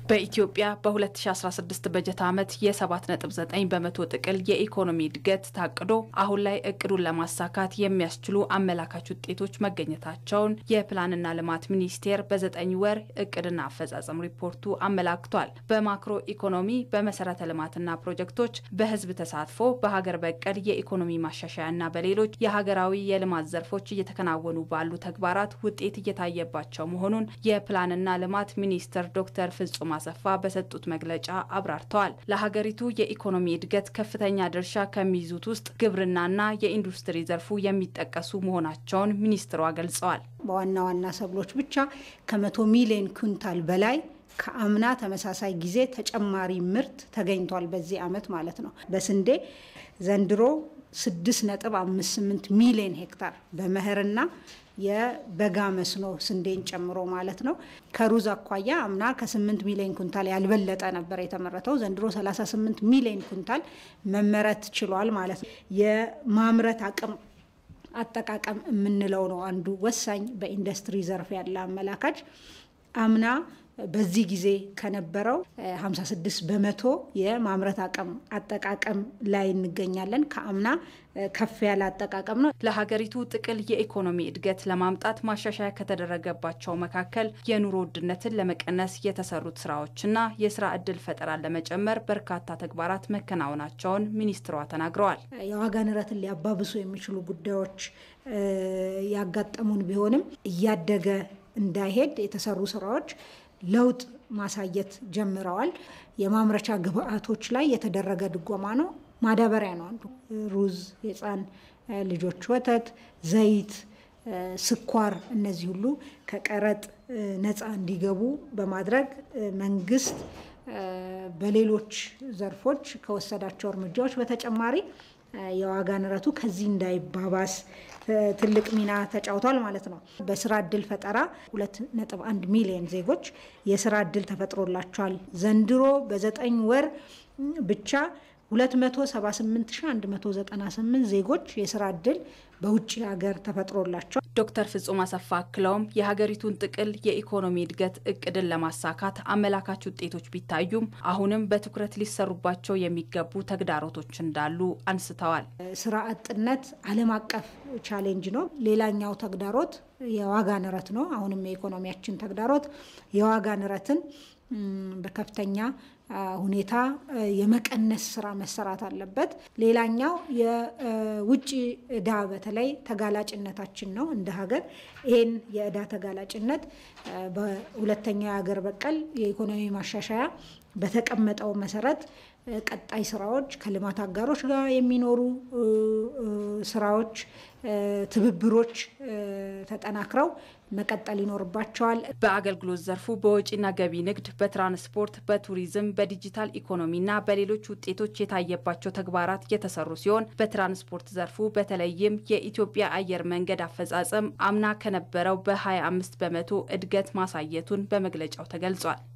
በኢትዮጵያ በ2016 በጀት ዓመት የ7.9 በመቶ ጥቅል የኢኮኖሚ እድገት ታቅዶ አሁን ላይ እቅዱን ለማሳካት የሚያስችሉ አመላካች ውጤቶች መገኘታቸውን የፕላንና ልማት ሚኒስቴር በዘጠኝ ወር እቅድና አፈጻጸም ሪፖርቱ አመላክቷል። በማክሮ ኢኮኖሚ፣ በመሰረተ ልማትና ፕሮጀክቶች፣ በህዝብ ተሳትፎ፣ በሀገር በቀል የኢኮኖሚ ማሻሻያና በሌሎች የሀገራዊ የልማት ዘርፎች እየተከናወኑ ባሉ ተግባራት ውጤት እየታየባቸው መሆኑን የፕላንና ልማት ሚኒስትር ዶክተር ፍጹም አሰፋ በሰጡት መግለጫ አብራርተዋል። ለሀገሪቱ የኢኮኖሚ እድገት ከፍተኛ ድርሻ ከሚይዙት ውስጥ ግብርናና የኢንዱስትሪ ዘርፉ የሚጠቀሱ መሆናቸውን ሚኒስትሯ ገልጸዋል። በዋና ዋና ሰብሎች ብቻ ከመቶ ሚሊዮን ኩንታል በላይ ከአምና ተመሳሳይ ጊዜ ተጨማሪ ምርት ተገኝቷል። በዚህ ዓመት ማለት ነው። በስንዴ ዘንድሮ 6.58 ሚሊዮን ሄክታር በመኸርና የበጋ መስኖ ስንዴን ጨምሮ ማለት ነው። ከሩዝ አኳያ አምና ከ8 ሚሊዮን ኩንታል ያልበለጠ ነበር የተመረተው። ዘንድሮ 38 ሚሊዮን ኩንታል መመረት ችሏል ማለት ነው። የማምረት አቅም አጠቃቀም የምንለው ነው አንዱ ወሳኝ በኢንዱስትሪ ዘርፍ ያለ አመላካች አምና በዚህ ጊዜ ከነበረው 56 በመቶ የማምረት አቅም አጠቃቀም ላይ እንገኛለን። ከአምና ከፍ ያለ አጠቃቀም ነው። ለሀገሪቱ ጥቅል የኢኮኖሚ እድገት ለማምጣት ማሻሻያ ከተደረገባቸው መካከል የኑሮ ውድነትን ለመቀነስ የተሰሩት ስራዎችና የስራ እድል ፈጠራን ለመጨመር በርካታ ተግባራት መከናወናቸውን ሚኒስትሯ ተናግረዋል። የዋጋ ንረትን ሊያባብሱ የሚችሉ ጉዳዮች ያጋጠሙን ቢሆንም እያደገ እንዳይሄድ የተሰሩ ስራዎች ለውጥ ማሳየት ጀምረዋል። የማምረቻ ግብአቶች ላይ የተደረገ ድጎማ ነው። ማዳበሪያ ነው አንዱ። ሩዝ፣ የህፃን ልጆች ወተት፣ ዘይት፣ ስኳር እነዚህ ሁሉ ከቀረጥ ነፃ እንዲገቡ በማድረግ መንግስት በሌሎች ዘርፎች ከወሰዳቸው እርምጃዎች በተጨማሪ የዋጋ ንረቱ ከዚህ እንዳይባባስ ትልቅ ሚና ተጫውቷል ማለት ነው። በስራ እድል ፈጠራ 2.1 ሚሊዮን ዜጎች የስራ እድል ተፈጥሮላቸዋል። ዘንድሮ በዘጠኝ ወር ብቻ 278198 ዜጎች የስራ እድል በውጭ ሀገር ተፈጥሮላቸዋል። ዶክተር ፍጹም አሰፋ አክለውም የሀገሪቱን ጥቅል የኢኮኖሚ እድገት እቅድን ለማሳካት አመላካች ውጤቶች ቢታዩም አሁንም በትኩረት ሊሰሩባቸው የሚገቡ ተግዳሮቶች እንዳሉ አንስተዋል። ስራ አጥነት ዓለም አቀፍ ቻሌንጅ ነው። ሌላኛው ተግዳሮት የዋጋ ንረት ነው። አሁንም የኢኮኖሚያችን ተግዳሮት የዋጋ ንረትን በከፍተኛ ሁኔታ የመቀነስ ስራ መሰራት አለበት። ሌላኛው የውጭ እዳ በተለይ ተጋላጭነታችን ነው እንደ ሀገር። ይህን የእዳ ተጋላጭነት በሁለተኛው የሀገር በቀል የኢኮኖሚ ማሻሻያ በተቀመጠው መሰረት ቀጣይ ስራዎች ከልማት አጋሮች ጋር የሚኖሩ ስራዎች፣ ትብብሮች ተጠናክረው መቀጠል ይኖርባቸዋል። በአገልግሎት ዘርፉ በወጪና ገቢ ንግድ፣ በትራንስፖርት፣ በቱሪዝም፣ በዲጂታል ኢኮኖሚና በሌሎች ውጤቶች የታየባቸው ተግባራት የተሰሩ ሲሆን በትራንስፖርት ዘርፉ በተለይም የኢትዮጵያ አየር መንገድ አፈጻጸም አምና ከነበረው በ25 በመቶ እድገት ማሳየቱን በመግለጫው ተገልጿል።